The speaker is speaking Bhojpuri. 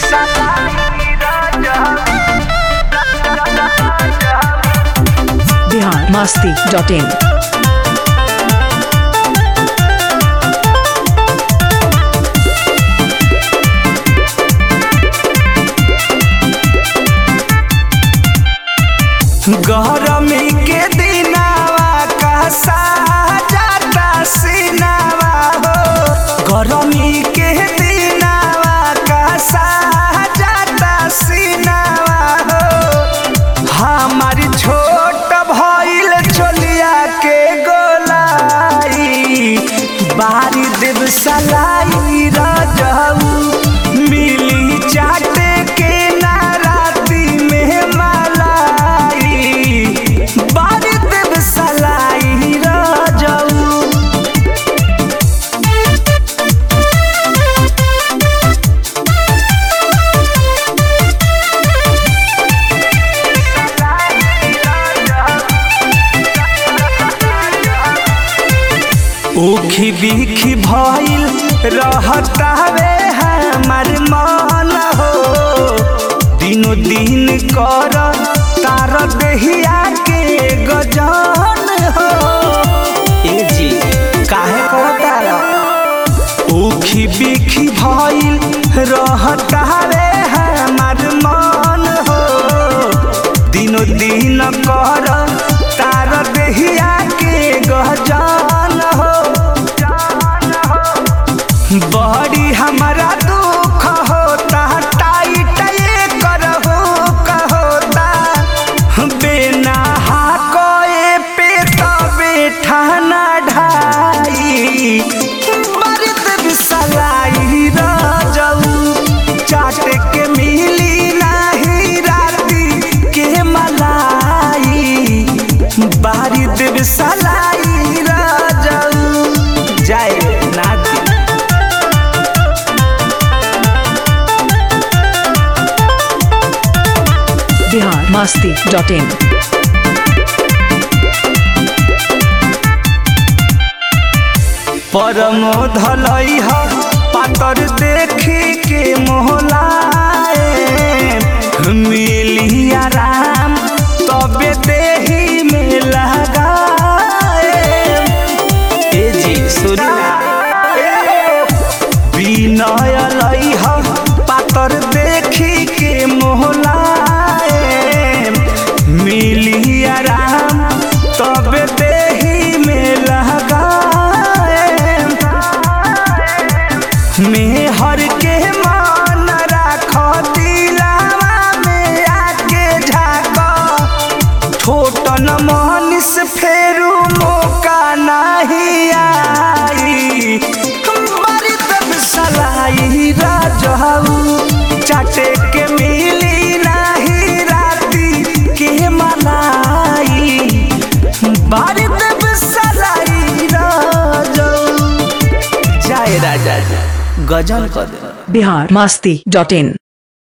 बिहार मस्ती डॉट इन गरमी के दिनावा का साजाता सिनावा हो गरमी के दिनावा का साजाता सिनावा हो हमारी छोट भइल चोलिया के गोलाई बारी देव सलाई रजऊ मिली चाटे के नाराती में मलाई बारी देव सलाई रजऊ उखी बिखी भइल रहतावे हमार मन हो दिनो दिन कर तार देहिया के गजन हो ए जी काहे कहतारा उखी बिखी भइल रहतावे हमार मन हो दिनो दिन कर तार देहिया के गजन हो बड़ी हमारा दुख होता टाइट ये करहो कहोता बिना हाकोए पे तबे ठाना ढाई मर्द बिसलाई रजऊ चाट के मिली नाही राती के मलाई बारी देव सलाई रजऊ जाए नाती बिहार मस्ती डॉट इन परमो धलई ह पातर देखी के मोहलाए मिली आराम तबे देही में लगाए ए जी सुना विनय लई ह पातर देखी के मोहलाए मिली आराम तबे देही में लगाए मेहर के मान राख दिलावा में आके झाक छोटन मनीष फेरू मौका नहीं आई बड़ी तब सलाई राजहू चाटे के मिली नहीं राती के मलाई बड़ी तब सलाई राजहू जाए राजा जी गजल कर दे बिहार मस्ती डॉट इन